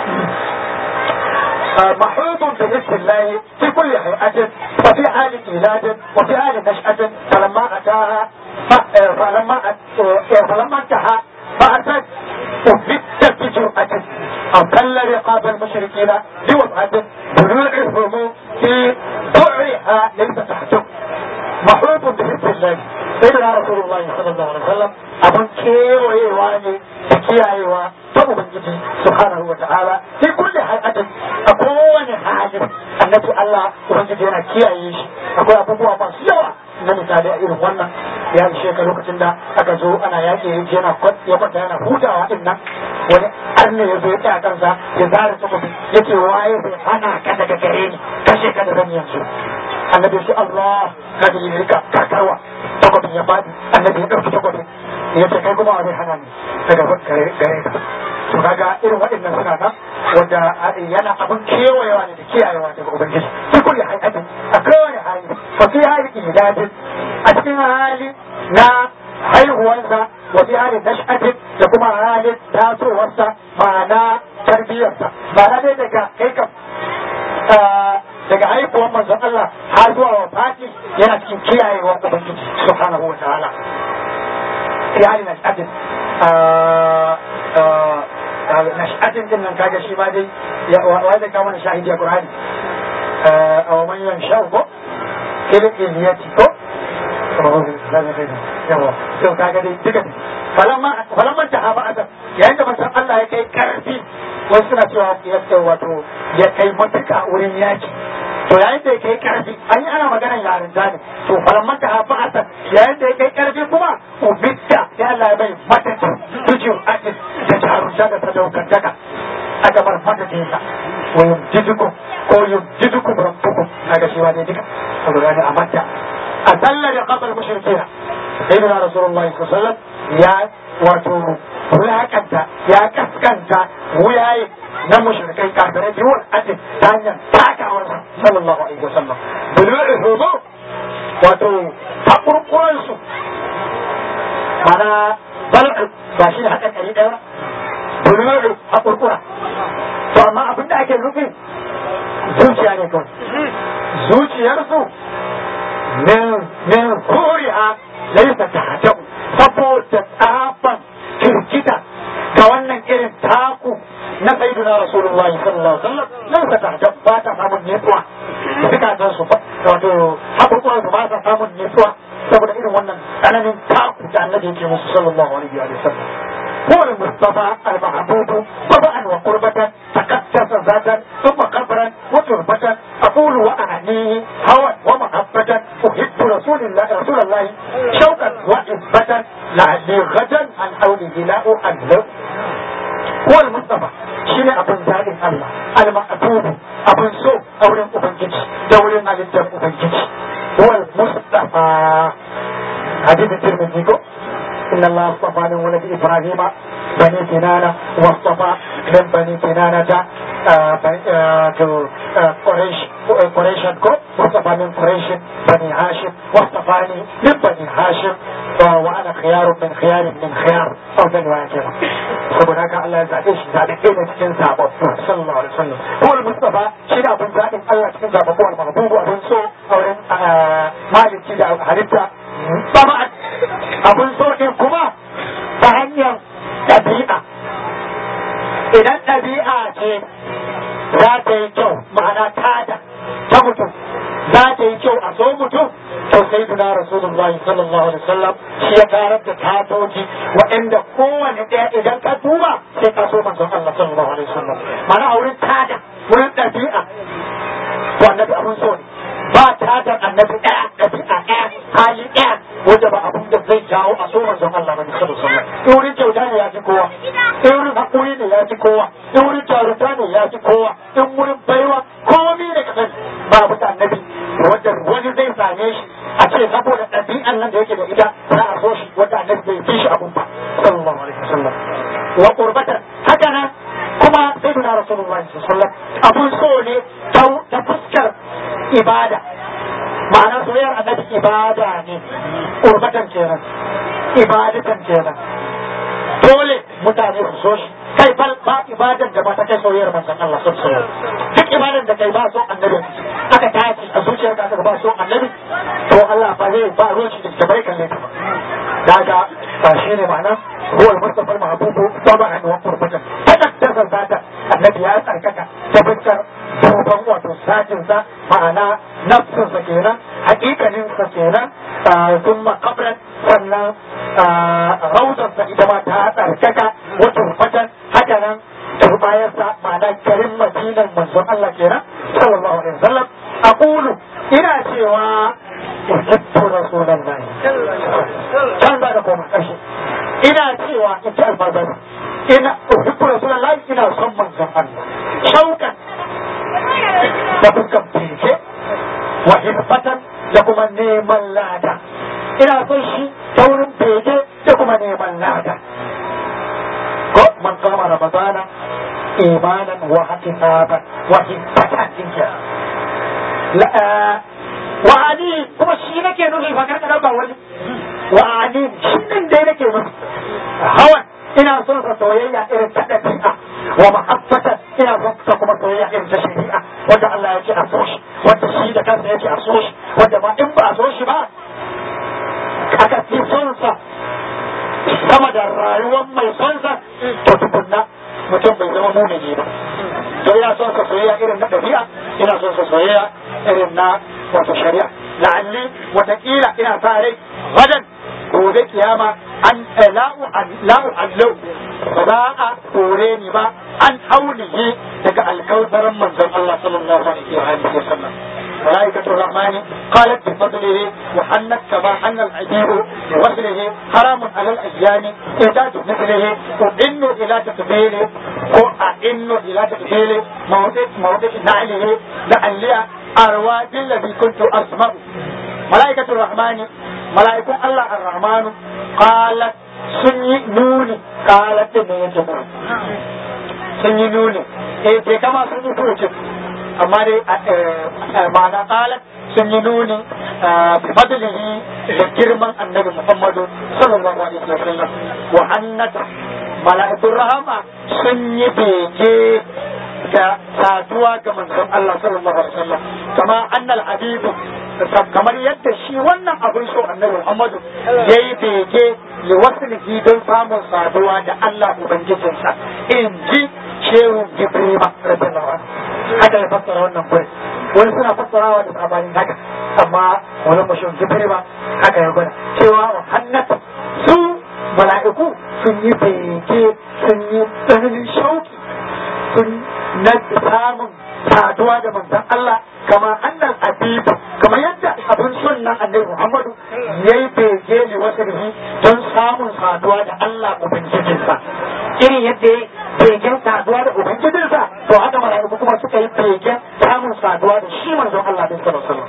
محوط باسم الله في كل هيئة وفي حال إيلاد وفي حال نشأة فلما أتاها فلما فلما انتهى فأتت أثبت بجرأة أضل رقاب المشركين بوضعة بلوعهم في ضعها ليس تحته محوط muhabbun da hibbin lahi sai da rasulullahi sallallahu alaihi wasallam abun kewayewa ne da kiyayewa ta ubangiji subhanahu wa ta'ala fi kulli halatin a kowane halin annabi Allah ubangiji yana kiyaye shi akwai abubuwa masu yawa na misali a irin wannan ya ishe ka lokacin da aka zo ana yaƙi yana ya kwanta yana hutawa din nan wani arne ya zo ya tsaya kansa ya zara takobi yake waye bai hana ka daga gare ni kashe ka da zan yanzu annabi shi Allah ka ji rika kakarwa takobin ya fadi annabi ya ɗauki takobin ya ce kai kuma wa zai hana ni daga gare ka to kaga irin waɗannan suna nan wanda yana abin kewayewa ne da kiyayewa daga ubangiji fi kulli hayatin a kowane hali fa fi hali idadin a cikin hali na haihuwarsa wa fi hali nash'atin da kuma halin tasowarsa ma'ana tarbiyyarsa ma'ana dai daga kai kam daga haihuwar manzon Allah har zuwa wa fati yana cikin kiyayewar ubangiji subhanahu wa ta'ala fi hali nash'atin nash'atin din nan kaga shi ma dai wa zai kawo mana shahidi a Qur'ani a man yansha'u ko kila iliyati ko yawa to kaga dai duka falamma falamma ta haba adam yayin da manzon Allah ya kai karfi wasu suna cewa ya ce wato ya kai matuka wurin yaki to yayin da ya kai karfi an yi ana maganar yarinta ne to falamma ta haba adam yayin da ya kai karfi kuma ubitta ya Allah ya bai matata tujin atis da jarumta da sadaukantaka aka bar matatinsa wa yumjidukum ko yumjidukum rabbukum kaga shi wani duka saboda ne a matta a sallar da kafar mushrikina sayyidina rasulullahi sallallahu alaihi wasallam ya wato wulakanta ya kaskanta wuyaye na mushrikai kafirai biyu adin ta hanyar takawarsa sallallahu alaihi wasallam bulu'uhumu wato haƙurƙuransu mana bal'u ba shi da haka ɗari ɗaya bulu'u haƙurƙura to amma abin da ake nufi zuciya ne kawai zuciyarsu min min kuriha laisa ta hajau saboda tsaban kirkita ga wannan irin taku na sayyidina rasulullahi sallallahu alaihi wasallam laisa ta hajau ba ta samun nutsuwa zukatan su wato haƙurƙuran su ba ta samun nutsuwa saboda irin wannan tsananin taku da annabi yake musu sallallahu alaihi wa sallam هو المصطفى المحبوب طبعا وقربة تقدس ذاتا ثم قبرا وتربة أقول وأعنيه هوى ومحبة أحب رسول الله رسول الله شوقا وإثبة لعلي غدا عن حوله لا أحذر هو المصطفى شيء أبن زاد الله المحبوب أبن سوء أولين أبن جيش دولين على الدم أبن جيش هو المصطفى حديث الترمذي إن الله اصطفى من ولد إبراهيم بني كنانة واصطفى من بني كنانة قريش قريشا كو واصطفى من قريش بني هاشم واصطفاني من بني هاشم وأنا خيار من خيار من خيار أو من واكرة saboda haka Allah ya zaɓe shi zaɓe ɗaya ne cikin zaɓaɓɓu sallallahu alaihi wasallam ko Mustafa shi ne abin zaɓin Allah cikin zaɓaɓɓu wal mahbubu abin so a wurin maliki da halitta طبعا abun so din kuma ta hanyar ɗabi'a idan ɗabi'a ce za ta yi kyau ma'ana tada ta mutum za ta yi kyau a so mutum to sai duna rasulullahi sallallahu alaihi wasallam shi ya karar da tatoji waɗanda kowane ɗaya idan ka duba sai ka so manzon Allah sallallahu alaihi wasallam ma'ana a wurin tada wurin ɗabi'a to annabi abun so ne ba tadar annabi ɗaya ɗabi'a ɗaya hali ɗaya wanda ba abin da zai jawo a so manzon Allah bane sallallahu alaihi wasallam in wurin kyauta ne ya fi kowa in wurin hakuri ne ya fi kowa in wurin jarumta ne ya fi kowa in wurin baiwa komai da kasan ba abu da annabi wanda wani zai same shi a ce saboda ɗabi'an nan da yake da ita za a so shi wanda annabi bai fi shi abun ba sallallahu alaihi wasallam wa qurbatan haka nan kuma sayyidina rasulullahi sallallahu alaihi wasallam abun so ne ta fuskar ibada ma'ana soyayyar annabi ibada ne urbatan kenan ibadatan kenan dole mutane su so shi kai bal ba ibadan da ba ta kai soyayyar manzon Allah sallallahu alaihi wasallam duk ibadan da kai ba so annabi aka tashi a zuciyar ka ba so annabi to Allah ba zai ba ruwan shi da bai kalle ka daga ba shi ne ma'ana هو المصطفى المحبوب طبعا وقربة تقدس ذاتا الذي يسألك تفكر duban wato satinsa ma'ana nafsinsa kenan hakikaninsa kenan sun makabran sannan rauzarsa ita ma ta tsarkaka wata rufatan haka nan turbayarsa ma'ana garin madinan manzon Allah kenan sallallahu alaihi wasallam aqulu ina cewa uhibbu rasulullahi can za ka koma ƙarshe ina cewa in ci alfazar ina uhibbu rasulullahi ina son manzon Allah shaukan da fuskan fice wa hirfatan da kuma neman lada ina son shi ta wurin bege da kuma neman lada ko man kama ramadana imanan wa hakisaban wa hibbatan dinka wa ali kuma shi nake nufi fa karka dauka wani wa ali shi din dai nake nufi hawan ina son sa soyayya irin ta dabi'a wa mahabbatan ina son sa kuma soyayya irin ta shari'a wanda Allah ya ce a so shi wanda shi da kansa ya ce a so shi wanda ma in ba a so shi ba aka fi son sa sama da rayuwar mai son sa to tukunna mutum bai zama mumini ba to ina son sa soyayya irin na dabi'a ina son sa soyayya irin na wato shari'a la'alli watakila ina sa rai wajen gobe kiyama an la'u allau ba za a kore ni ba an haulihi daga alkautarin manzon Allah sallallahu alaihi wa alihi wa sallam ملائكة الرحمن قالت بفضله وحنت كما حن العبيد بوصله حرام على الأيام إعداد مثله وإن إلى تقبيله وإن إلى تقبيله موضع موضع نعله لعلي أروى بالذي كنت أسمع ملائكة الرحمن ملائكة الله الرحمن قالت سني نوني قالت نيجي sun yi nuni eh ke kama sun yi furucin amma dai ma'ana qalat sun yi nuni bi fadlihi da girman annabi Muhammadu sallallahu alaihi wasallam wa annata mala'ikun rahama sun yi bege da saduwa ga manzon Allah sallallahu alaihi wasallam kama annal habibu kamar yadda shi wannan abin so annabi Muhammadu yayi bege li waslihi don samun saduwa da Allah ubangijinsa in ji shehu Jibrima radiyallahu anhu haka ya fassara wannan gurin wani suna fassarawa da sabanin haka amma wani mashin Jibrima haka ya gwada cewa wa hannatu su mala'iku sun yi bege sun yi tsananin shauki sun na samun saduwa da manzon Allah kama annan abibu kamar yadda abin sunnan annabi Muhammadu yayi bege ne wasu don samun saduwa da Allah ubangijinsa irin yadda ya begen saduwa da ubangijinsa to haka mala'iku kuma suka yi begen samun saduwa da shi manzon Allah din sallallahu alaihi wasallam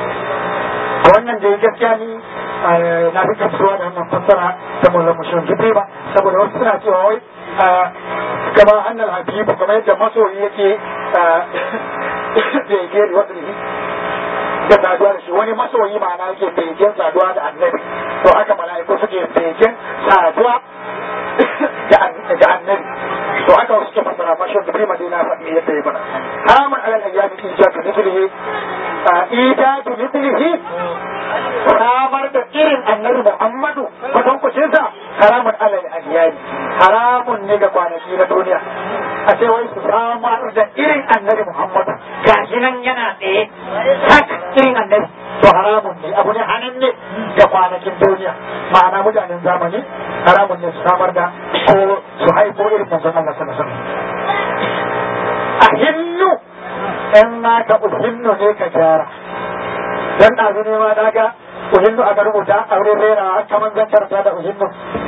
wannan da ya gaskiya ni na fi gamsuwa da wannan fassara ta mullan mushin jibi ba saboda wasu suna cewa wai kama annal habibu kamar yadda masoyi yake bege da wasu da saduwa da shi wani masoyi ma'ana yake begen saduwa da annabi to haka mala'iku suke begen saduwa da annabi to haka wasu ke fasara mashin jibi madina faɗi yadda ya bana haramun alal ayyami ijadu mithlihi ijadu mithlihi samar da irin annabi Muhammadu kwatan kucinsa haramun alal ayyami haramun ne ga kwanaki na duniya a ce wai su samar da irin annabi Muhammadu gashi nan yana tsaye sak irin annabi to haramun ne abu ne hannun ne ga kwanakin duniya ma'ana mutanen zamani haramun ne su samar da ko su haifo irin manzon Allah sallallahu alaihi wasallam a hinnu in ma ka uhinnu ne ka gyara dan ɗazu ne ma daga uhinnu aka rubuta a wurin rera kamar zan karanta da uhinnu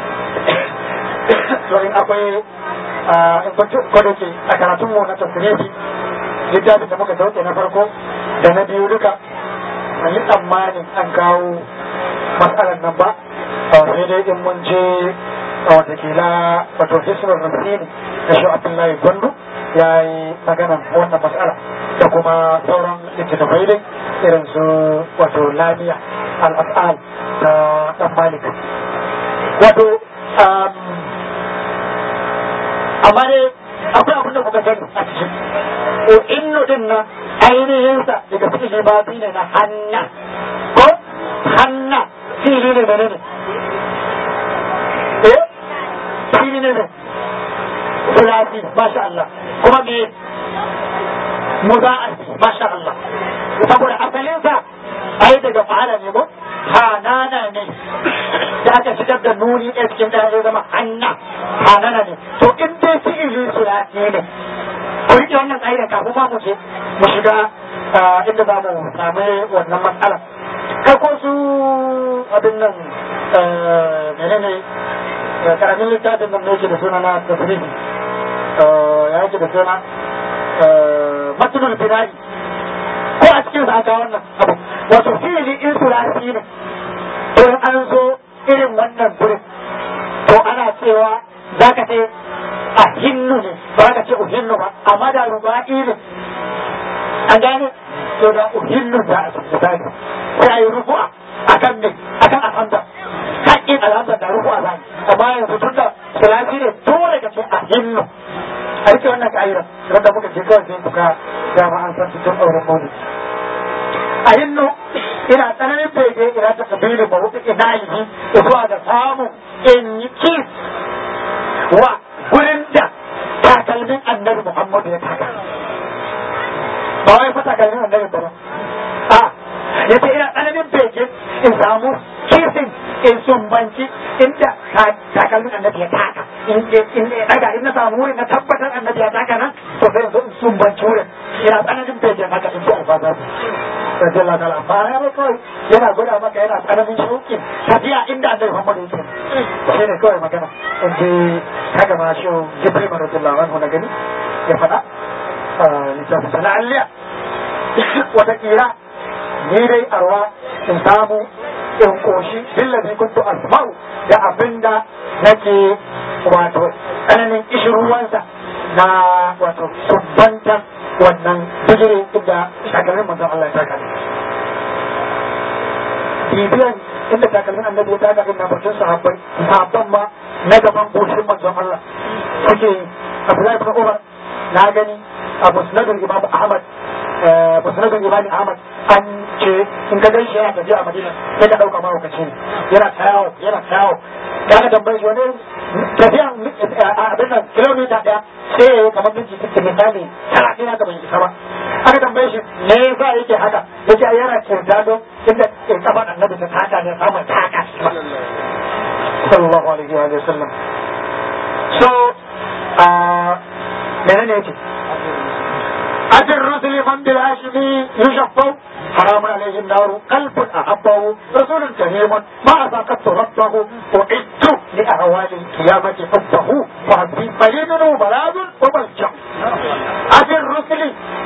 to in akwai in kwanci ko da ke a karatun mu na tafsiri littafin da muka dauke na farko da na biyu duka an yi tsammanin an kawo matsalar nan ba sai dai in mun je watakila wato hisrar rasini da shi abdullahi gwandu ya yi maganan wannan matsala da kuma sauran littattafai dai irin su wato lamiya al'af'al ta dan malik wato amma dai akwai abin da kuka sani a cikin o inno din nan ainihin sa daga fi'ili ba ne na hanna ko hanna fi'ili ne da ne eh masha Allah kuma me muza'ar masha Allah saboda asalinsa ai daga fa'ala ne ko hanana ne da aka shigar da nuni a cikin da ya zama hanna hanana ne to in dai fi'ili sulati ne ku rike wannan ƙa'ida kafin ma mu je mu shiga inda za mu samu wannan matsala kai ko su abin nan menene karamin littafin nan ne yake da suna na tasirifi ya yake da suna matulul bina'i ko a cikin sa wannan abu wato fi'ili in sulasi ne to in an zo irin wannan gurin to ana cewa za ka ce a hinnu ne ba ka ce uhinnu ba amma da ruba'i ne an gane to da uhinnu da a cikin sai sai a yi rufu'a akan ne akan alhamda haƙƙin alhamda da rufu'a zai amma yanzu tun da sulasi ne dole ka ce a hinnu a rike wannan ka'ira wanda muka ce kawai sai kuka dama an san cikin auren maulidi a hinnu ina tsananin bege ina ta kabili ba wuce ina yi zuwa da samun in yi kis wa gurin da takalmin annabi muhammadu ya taka ba wai fa takalmin annabi ba a ya ce ina tsananin bege in samu kisin in sumbanci inda takalmin annabi ya taka in ya daga in na samu wurin na tabbatar annabi ya taka nan to sai in sumbanci wurin ina tsananin bege haka in ji alfazar radiyallahu ta'ala ba ya ba kawai yana gwada maka yana tsananin shauƙin tafiya inda annabi Muhammad yake shi ne kawai magana in ji haka ma shi Jibril radiyallahu anhu na gani ya faɗa littafin sana alliya wata kira ni dai arwa in samu in koshi billazi kuntu asma'u da abinda nake wato tsananin ishirwansa na wato subbantan wannan bijire inda takalmin manzon Allah ya taka bibiyan inda takalmin annabi ya taka inda bakin sahabbai sahabban ma na gaban goshin manzon Allah suke Abdullahi ibn Umar na gani a musnadin Imam Ahmad musnadin Imam Ahmad an ce in ka gaishe yana tafiya a Madina sai ka dauka mahaukaci ne yana tayawo yana tayawo kaga tambayar shi wani tafiya abin nan kilomita daya sai ya yi kamar minti sittin misali talatin haka bai isa ba aka tambaye shi me yasa yake haka yace ai yana kirda don inda kafa annabi ta taka ne samun taka shi ba sallallahu alaihi wa sallam so menene yake أتى الرسل من بالهاشمي يشفوا حرام عليه النار قلب أحبه رسول كريم ما أذاقت ربه وعدت لأهوال القيامة حبه وعبدي قليل وبلاد وملجأ أتى الرسل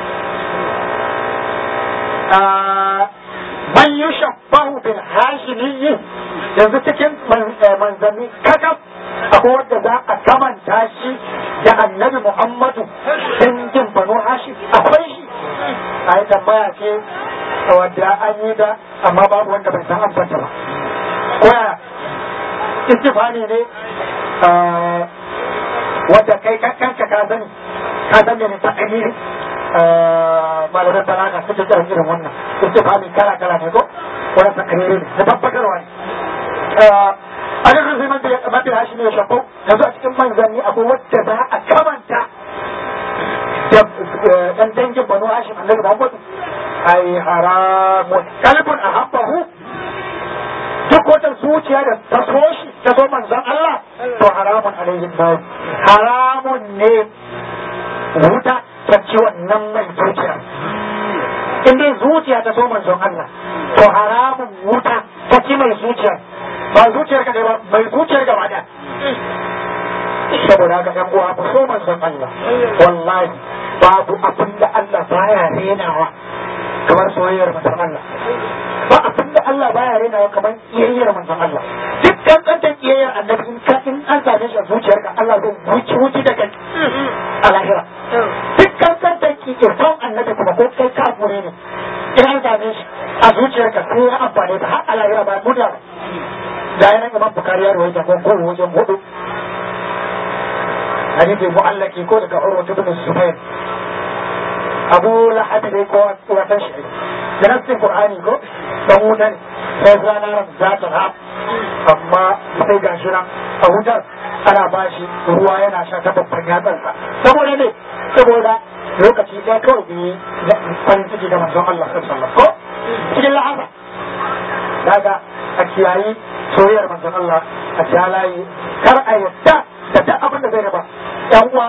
آه من يشبه بالهاشمي yanzu cikin manzanni kakaf akwai wadda za a kamanta shi da annabi Muhammadu dangin banu hashim akwai shi a yi tambaya ce wadda an yi da amma babu wanda bai san amsanta ba koya istifani ne wadda kai kanka ka sani ka san ne ta amiri malaman balaga suke kiran irin wannan istifani kala kala ne ko wannan ta amiri ne na tabbatarwa ne adin rufi mafi hashi ne shakko yanzu a cikin manzanni akwai wadda za a kamanta da ɗan dangin banu hashim annabi muhammadu ai haramun kalbun a habbahu duk wata zuciya da ta so shi ta so manzan Allah to haramun alaihi nabi haramun ne wuta ta ci wannan mai zuciya in dai zuciya ta so manzon Allah to haramun wuta ta ci mai zuciya ba zuciyar ka ba mai zuciyar gaba da saboda haka ɗan uwa ku so manzon Allah wallahi babu abin da Allah baya renawa kamar soyayyar manzon Allah ba abin da Allah baya renawa kamar kiyayyar manzon Allah duk kankantar kiyayyar annabi in ka in an same shi a zuciyarka Allah zai wuce wuce da kai a lahira duk kankantar kiyayyar annabi kuma ko kai kafure ne in an same shi a zuciyarka sai ya amfane ta har a lahira ba muda ba da yana imam bukari ya rawaita ko ko wajen hudu hadisi mu'allaki ko daga urwa ibn zubair abu lahab ne ko watan shi da nassin qur'ani ko dan wuta ne sai ranar za ta ha amma sai ga shi nan a wutar ana ba shi ruwa yana sha ta babban yatsansa saboda ne saboda lokaci ɗaya kawai ne farin ciki da manzon Allah sallallahu alaihi ko cikin lahasa daga a kiyayi soyayyar manzon Allah a jalaye kar a yadda da duk abin da zai raba yan uwa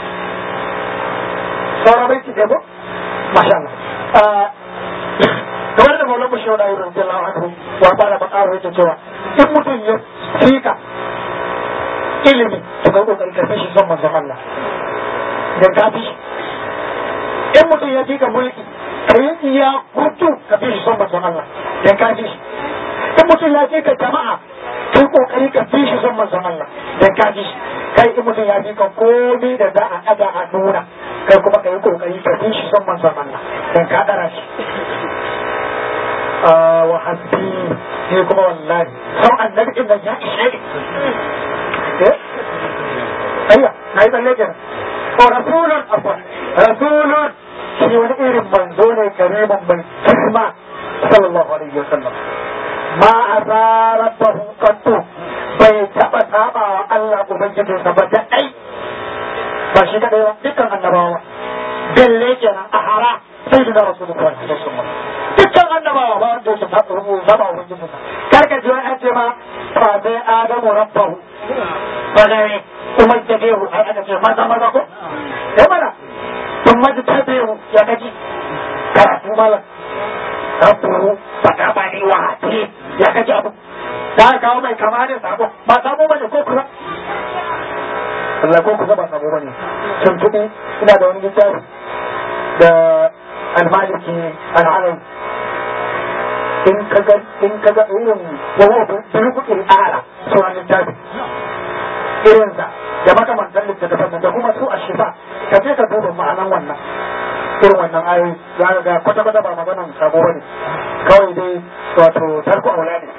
sauran bai ci ko masha Allah kamar da maulan bashi wani ayyukan jallahu anhu wa fara bakaro yake cewa in mutum ya fika ilimi to kai kokari ka shi son manzon Allah dan ka fi in mutum ya fika mulki ka yi iya gudu ka fi shi son manzon Allah dan ka fi in mutum ya fika jama'a kai kokari ka fi shi son manzon Allah dan ka fi kai in mutum ya fika komai da za a ɗaga a nuna kai kuma ka yi kokari ka fi shi son manzon Allah dan ka ɗara shi wa hasbi ne kuma wallahi sau annabi din nan ya ishe ni eh ayya na yi tsalle kenan ko rasulun afwan rasulun shi wani irin manzo ne karimin mai kisma sallallahu alaihi wasallam ma asa rabbahu qattu bai taba saba wa Allah ubangijinsa ba da ai ba shi kadai ba dukkan annabawa belle kenan a hara sai da rasulullahi sallallahu alaihi wasallam dukkan annabawa ba wanda yake zama ubangijin sa kar ka ji wani an ce ma fa sai adamu rabbahu ba da ne kuma da behu ai aka ce maza maza ko eh mana kun maji ta behu ya kaji karatu malam rabbuhu fata ba ni wa hati ya kaji abu da aka kawo mai kama ne sabo ba sabo bane ko kusa Allah ko kusa ba sabo bane tun tuɗi ina da wani littafi da almaliki al'alam in kaga in kaga irin wawo birkukin ala sauran littafi irinsa da makamantan littattafan da kuma su a shifa ka je ka duba ma'anan wannan irin wannan ayoyi za ka ga kwata kwata ba maganan sabo ba ne kawai dai wato tarko aula ne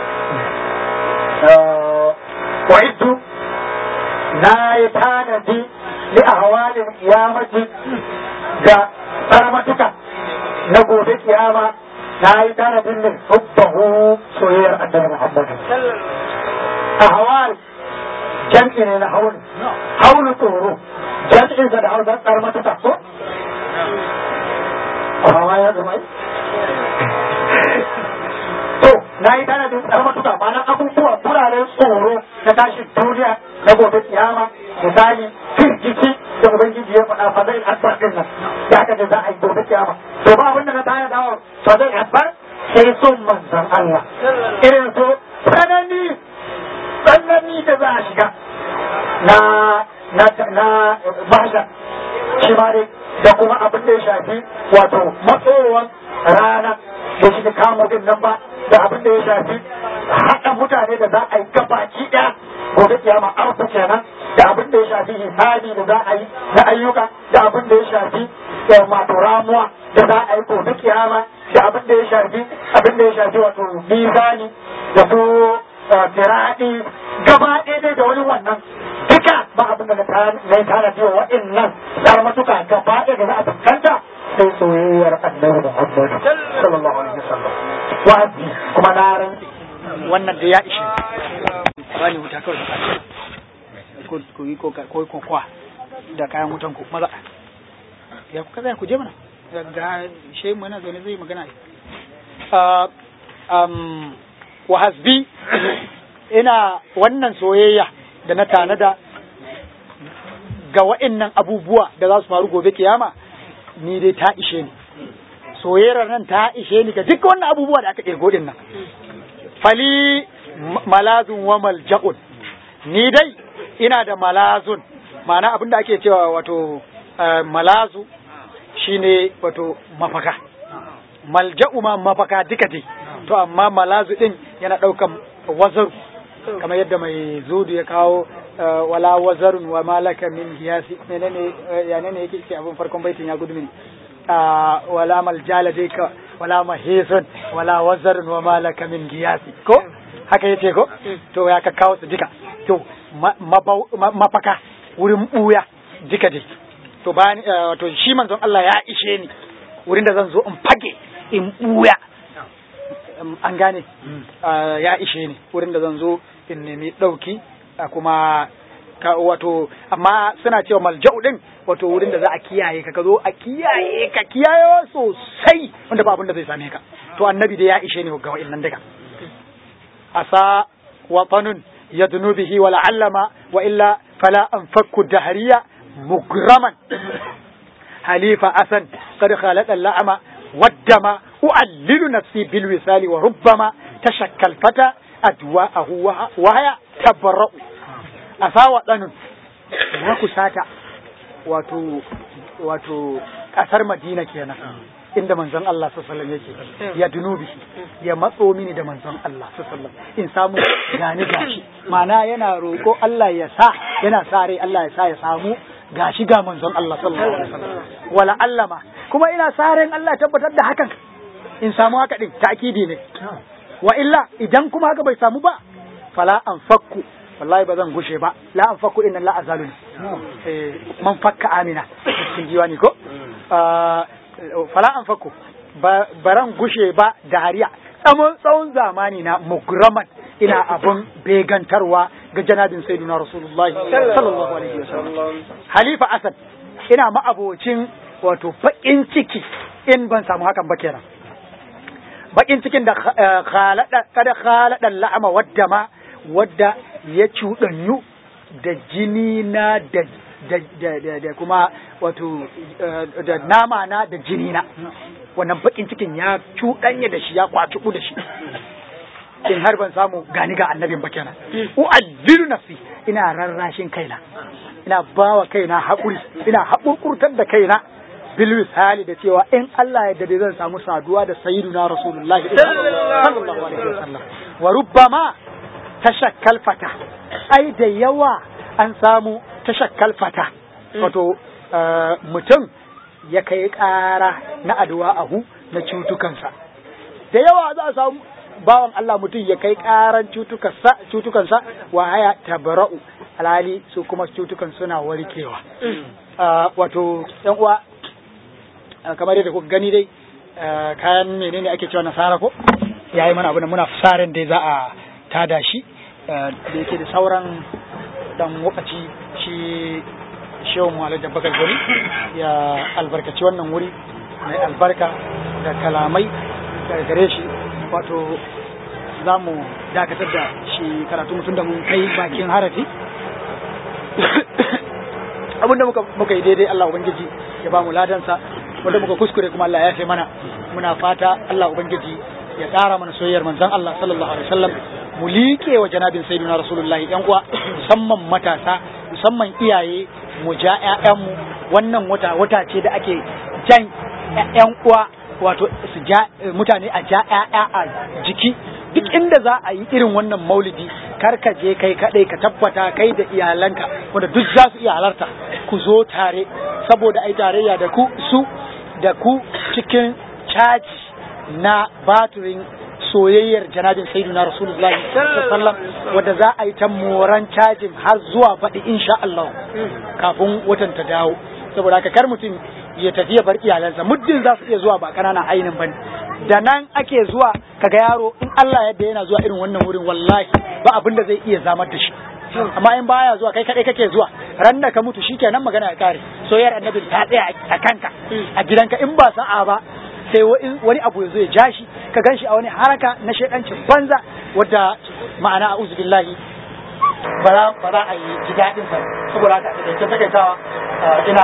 wa'iddu na yi tanadi li ahwalin kiyamati ga tsaramatuka na gobe kiyama na yi tanadin min hubbahu soyayyar annabi Muhammadu. A hawal jam'i ne na haul, haulu tsoro, jam'in sa da hausa tsar mata taso. A hawa ya zama yi? To, na yi tanadin tsar matuka ma'ana abubuwa turaren tsoro na tashin duniya na gobe kiyama, misali, firgici da Ubangiji ya faɗa fa zai asbar din nan, ya kaje za a yi gobe kiyama. To ba abin da na tayar dawo fa zai asbar sai son manzan Allah irin so tsanani tsanani da za a shiga na na na mahshar shi ma dai da kuma abin da ya shafi wato matsowar rana da shi da kamo din nan ba da abin da ya shafi haɗa mutane da za a yi gabaki ɗaya gobe kiyama arfa kenan da abin da ya shafi hisabi da za a yi na ayyuka da abin da ya shafi wato ramuwa da za a yi gobe kiyama da abin da ya shafi abin da ya shafi wato mizani da su tiradi gaba ɗaya da wani wannan duka ba abin da na yi tana biyo waɗannan tsar matuka gaba ɗaya da za a fuskanta sai soyayyar annabi Muhammad sallallahu alaihi wasallam wa'azi kuma na ran wannan da ya ishe bani wuta kawai ko ko yi ko ko ko kwa da kayan wutan ku maza ya ku kaza ku je mana ga shehu mana zaune zai magana um wa hasbi ina wannan soyayya da na tanada ga wa'annan abubuwa da za su faru gobe kiyama ni dai ta ishe ni soyayyar nan ta ishe ni ga duk wannan abubuwa da aka kirgo din nan fali malazun wa malja'un ni dai ina da malazun ma'ana abinda ake cewa wato malazu shine wato mafaka malja'u ma mafaka duka dai to amma malazu din yana daukan wazaru kamar yadda mai zudu ya kawo wala wazarun wa malaka min hiyasi menene ya ne yake ce abin farkon baitin ya gudu mini wala maljala dai ka wala mahisun wala wazarun wa malaka min hiyasi ko haka yace ko to ya ka kawo su duka to mafaka wurin buya duka dai to bayan to shi manzon Allah ya ishe ni wurin da zan zo in fage in buya an gane ya ishe ni wurin da zan zo in nemi ɗauki kuma ka wato amma suna cewa malja'u din wato wurin da za a kiyaye ka ka zo a kiyaye ka kiyaye sosai wanda ba abin da zai same ka to annabi da ya ishe ni ga wa'annan daga asa watanun yadnu bihi wa la'allama wa illa fala anfakku dahriya mugraman halifa asan qad khalaqa la'ama waddama u'allilu nafsi bil wisali wa rubbama tashakkal fata adwa'ahu wa haya tabarra'u asa watanun ya kusata wato wato kasar Madina kenan inda manzon Allah sallallahu yake ya dunubi ya matso mini da manzon Allah sallallahu in samu gani gashi mana yana roko Allah ya sa yana sa rai Allah ya sa ya samu gashi ga manzon Allah sallallahu alaihi wasallam wala allama kuma ina sa ran Allah tabbatar da hakan in samu haka din ta'kidi ne wa illa idan kuma haka bai samu ba fala anfakku wallahi ba zan gushe ba la anfakku inna la azalun eh man fakka amina cikin diwani ko fala an fako baran gushe ba da hariya tsawon tsawon zamani na mugraman ina abun begantarwa ga janabin sayyidina rasulullahi sallallahu alaihi wasallam halifa asad ina ma'abocin wato bakin ciki in ban samu hakan ba kenan bakin cikin da khalada kada khalada la'ama wadda ma wadda ya cuɗanyu da jini na da da kuma wato da nama na da jini na wannan bakin cikin ya cuɗanya da shi ya kwaci da shi in har ban samu gani ga annabin ba kenan u'allilu nafsi ina rarrashin kaina ina bawa kaina haƙuri ina haƙurƙurtar da kaina bil misali da cewa in Allah ya dade zan samu saduwa da sayyiduna rasulullahi sallallahu alaihi wasallam wa rubbama tashakkal fata ai da yawa an samu tashakkal fata wato mutum ya kai ƙara na addu'a ahu na cutukansa da yawa za a samu bawan Allah mutum ya kai ƙaran cutukansa wa haya tabara'u alhali su kuma cutukan suna warkewa wato yan uwa kamar yadda kuka gani dai kayan menene ake cewa nasara ko yayi mana abu da muna fasarin dai za a tada shi da yake da sauran dan lokaci shi shehu mu da bakar gari ya albarkaci wannan wuri mai albarka da kalamai daga gare shi wato za mu dakatar da shi karatu mutum da mun kai bakin harafi abinda muka muka yi daidai Allah ubangiji ya ba mu ladansa wanda muka kuskure kuma Allah ya fi mana muna fata Allah ubangiji ya ƙara mana soyayyar manzon Allah sallallahu alaihi wasallam mu liƙe wa janabin sayyidina rasulullahi yan uwa musamman matasa musamman iyaye mu ja ƴaƴanmu wannan wata wata ce da ake jan ƴan uwa wato su ja mutane a ja ƴaƴa a jiki duk inda za a yi irin wannan maulidi kar ka je kai kadai ka tabbata kai da iyalanka wanda duk za su iya halarta ku zo tare saboda ai tarayya da ku su da ku cikin caji na baturin soyayyar janabin sayyidina rasulullahi sallallahu wadda za a yi ta moran cajin har zuwa baɗi insha Allah kafin watan ta dawo saboda haka kar mutum ya tafi ya bar iyalansa muddin za su iya zuwa ba ƙananan ainin bane da nan ake zuwa kaga yaro in Allah yadda yana zuwa irin wannan wurin wallahi ba abin da zai iya zamar da shi amma in baya zuwa kai kadai kake zuwa ran da ka mutu shikenan magana ya kare soyayyar annabi ta tsaya a kanka a gidanka in ba sa'a ba sai wani abu ya zo ya ja shi ka gan shi a wani haraka na shaidancin banza wadda ma'ana a billahi ba za a yi ji daɗin sa saboda haka da ke takaitawa ina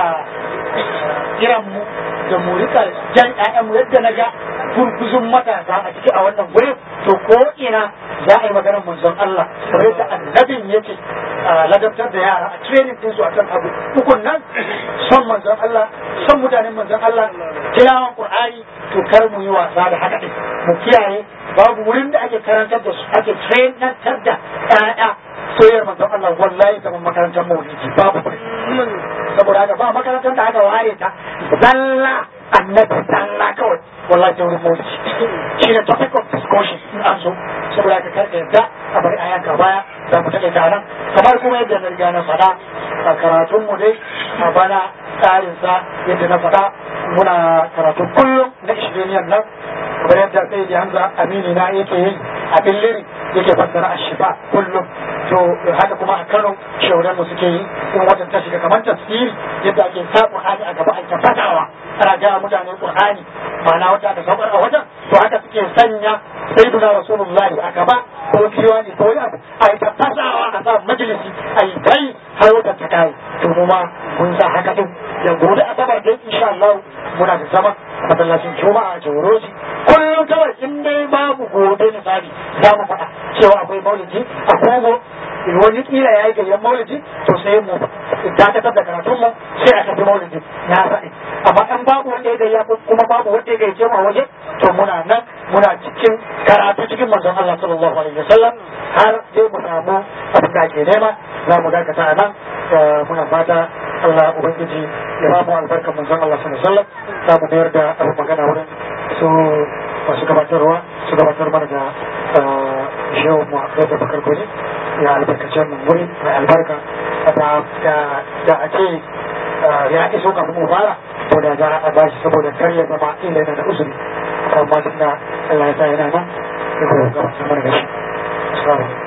kiran mu da mu rika jan ƴaƴanmu yadda na ga gurguzun matasa a ciki a wannan gurin to ko ina za a yi maganar manzon Allah kamar yadda annabin yake ladabtar da yara a training din su akan abu ukun nan son manzon Allah son mutanen manzon Allah tilawan Qur'ani to kar mu yi wasa da haka din mu kiyaye babu wurin da ake karantar da su ake trainantar da ƴaƴa soyayyar manzon Allah wallahi kamar makarantar maulidi babu saboda haka ba makarantar da aka ware ta zalla annabi zalla kawai wallahi ta wurin maulidi shi ne topic of discussion in an so saboda haka kar ka yarda a bari a yanka baya za mu taƙaita nan kamar kuma yadda na riga na faɗa a karatun mu dai a bana tsarinsa yadda na faɗa muna karatu kullum na ishiriniyan nan kamar yadda sai da hamza amini na yake yi a billiri yake fassara a shifa kullum to haka kuma a kano shauran mu suke yi in watan ta shiga kamar tafsiri yadda ake sa qur'ani a gaba ake fadawa ana ga mutane qur'ani ma'ana wata aka saukar a wajen to haka suke sanya sayyiduna rasulullahi a gaba ko kiwani ko wani abu a yi ta fasawa a sa majalisi a yi kai har watan ta kai to mu ma mun sa haka din yanzu da asabar dai insha Allah muna da zama masallacin juma'a a jawroji kullum kawai in dai babu gobe misali za mu faɗa cewa akwai maulidi a kogo wani kila ya yi gayyan maulidi to sai mu dakatar da karatun mu sai a tafi maulidi na faɗi amma in babu wanda ya gayya kuma babu wanda ya gayyace mu a waje to muna nan muna cikin karatu cikin manzon Allah sallallahu alaihi wasallam har sai mu samu abin da ake nema za mu dakata a nan muna fata Allah ubangiji ya ba mu albarkar manzon Allah sallallahu alaihi wasallam za mu mayar da abin magana wurin su masu gabatarwa su gabatar mana da shehu mu da bakar guri ya albarkace mu wuri mai albarka da a ce ya iso kafin mu fara to da za a bashi saboda kar ya zama ila yana da uzuri amma tunda Allah ya sa yana nan ya gabatar mana da shi assalamu